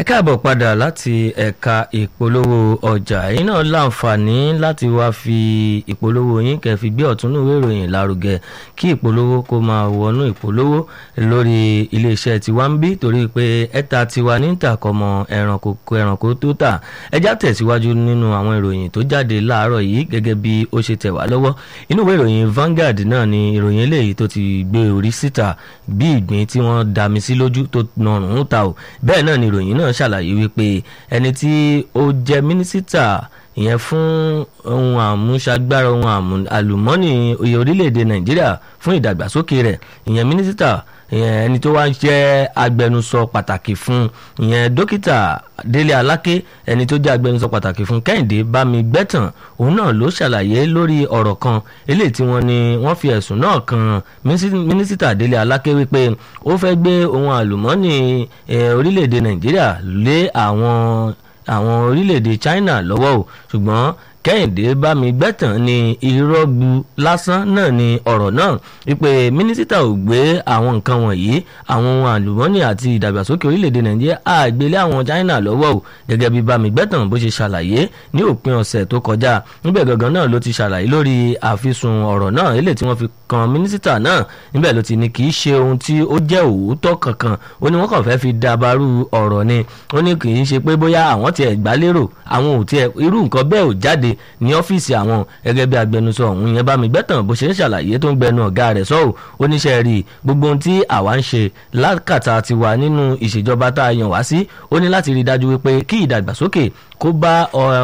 ẹ káàbọ̀ padà láti ẹ̀ka ìpolówó ọjà yìí náà láǹfààní láti wá fi ìpolówó yín kẹ́ fi gbé ọ̀tún ìwé ìròyìn lárugẹ kí ìpolówó kó máa wọnú ìpolówó lórí iléeṣẹ́ tiwa ń bí torí pé ẹ̀ta tiwa ní ìtàkọ́mọ ẹranko ẹranko tó tà ẹjá tẹ̀síwájú nínú àwọn ìròyìn tó jáde láàárọ̀ yìí gẹ́gẹ́ bí ó ṣe tẹ̀ wá lọ́wọ́ inú ìwé ìròyìn Vanguard náà ni ìròyìn eléyìí tó ti gbé orí síta bí ìgbín tí wọ́n dami sí lójú tó nọrùn ta ò bẹ́ẹ̀ náà ni ìròyìn náà ṣàlàyé wípé ẹni tí ó jẹ́ mínísítà ìyẹn fún ohun àmúṣagbára ohun àlùmọ́ọ́nì oyè orílẹ̀-èdè nàìjíríà fún ìdàgbàsókè rẹ̀ ìyẹn mínísítà ẹni tó wá jẹ́ agbẹnusọ pàtàkì fún ìyẹn dókítà délé aláké ẹni tó jẹ́ agbẹnusọ pàtàkì fún kẹ́hìndé bámigbẹ́tàn òun náà ló ṣàlàyé lórí ọ̀rọ̀ kan eléyìí tí wọ́n ní wọ́n fi ẹ̀sùn náà kan mínísítà délé aláké wípé ó fẹ́ gbé ohun àlùmọ́ọ́nì orílẹ̀-èdè nàìjíríà lé àwọn àwọn orílẹ̀-èdè china lọ́wọ́ o ṣùgbọ́n kẹ́hìndé bámigbẹ́tàn ní irọ́ gbu lásán náà ni ọ̀rọ̀ náà wípé mínísítà ò gbé àwọn nǹkan wọ̀nyí àwọn ohun àlùmọ́ọ́nì àti ìdàgbàsókè orílẹ̀-èdè nàìjíríà àgbélé àwọn china lọ́wọ́ o gẹ́gẹ́ bí bámigbẹ́tàn bó ṣe ṣàlàyé ní òpin ọ̀sẹ̀ tó kọjá níbẹ̀ gangan náà ló ti ṣàlàyé lórí àfisùn ọ̀rọ̀ náà eléyìí tí wọ́n fi kan mínísítà náà níbẹ̀ ló ti ní kì í ṣe ohun tí ó jẹ́ òótọ́ kankan ó ní wọ́n kàn fẹ́ fi dabarú ọ̀rọ̀ ni ó ní kì í ṣe pé bóyá àwọn tiẹ̀ gbá lérò àwọn ò tiẹ̀ irú nǹkan bẹ́ẹ̀ ò jáde ní ọ́fíìsì àwọn gẹ́gẹ́ bí agbẹnusọ ọ̀hún yẹn bá mi gbẹ́tàn bó ṣe ń ṣàlàyé tó ń gbẹnu ọ̀gá rẹ̀ sọ́ọ̀ oníṣẹ́ rí gbogbo ohun tí àwa ń ṣe lákàtà ti wà nínú ìṣèjọba tá a yàn wá sí ó ní láti rí i dájú wípé kí ìdàgbàsókè kó bá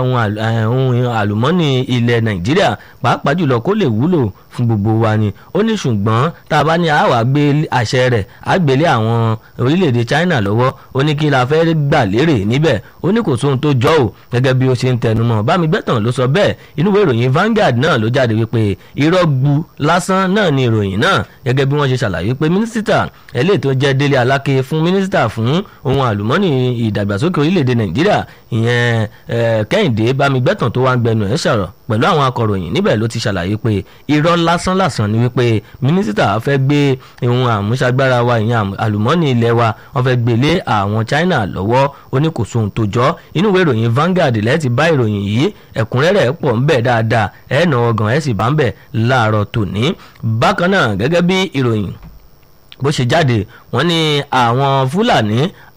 ohun àlùmọ́ọ́nì ilẹ̀ nàìjíríà pàápàá jùlọ kó lè wúlò fún gbogbo wa ni ó ní ṣùgbọ́n tá a bá ní àwa gbé àṣẹ rẹ̀ á gbélé àwọn orílẹ̀-èdè China lọ́wọ́ ó ní kí la fẹ́ gbà lérè níbẹ̀ ó ní kò sóhun tó jọ ò gẹ́gẹ́ bí ó ṣe ń tẹnumọ́ Bámigbẹ́tàn ló sọ bẹ́ẹ̀ inú ìwé ìròyìn Vanguard náà ló jáde wípé irọ́ gbu lásán náà ni ìròyìn náà gẹ́gẹ́ bí wọ́n ṣe ṣàlàyé pé mínísítà eléyìí tó jẹ́ Délé Aláké fún mínísítà fún ohun àlùmọ́ọ́nì ìdàgbàsókè orílẹ̀-èdè Nàìjíríà ìyẹn Kẹ́hìndé Bámigbẹ́tàn tó wá ń gbẹnu ẹ̀ sọ̀rọ̀ pẹ̀lú àwọn akọ̀ròyìn níbẹ̀ ló ti ṣàlàyé pé irọ́ lásán lásán ni wípé mínísítà fẹ́ gbé ohun àmúṣagbára wa ìyẹn àlùmọ́ọ́nì ilẹ̀ wa wọ́n fẹ́ gbé lé àwọn China lọ́wọ́ ó ní kò sóhun tó jọ inú ìwé ìròyìn Vanguard lẹ́ẹ̀ ti bá ìròyìn yìí ẹ̀kúnrẹ́rẹ́ pọ̀ ń bẹ̀ dáadáa ẹ̀ nà ọgàn ẹ̀ sì bá ń bẹ̀ láàárọ̀ tòní bákan náà gẹ́gẹ́ bí ìròyìn bó ṣe jáde wọ́n ní àwọn Fúlàní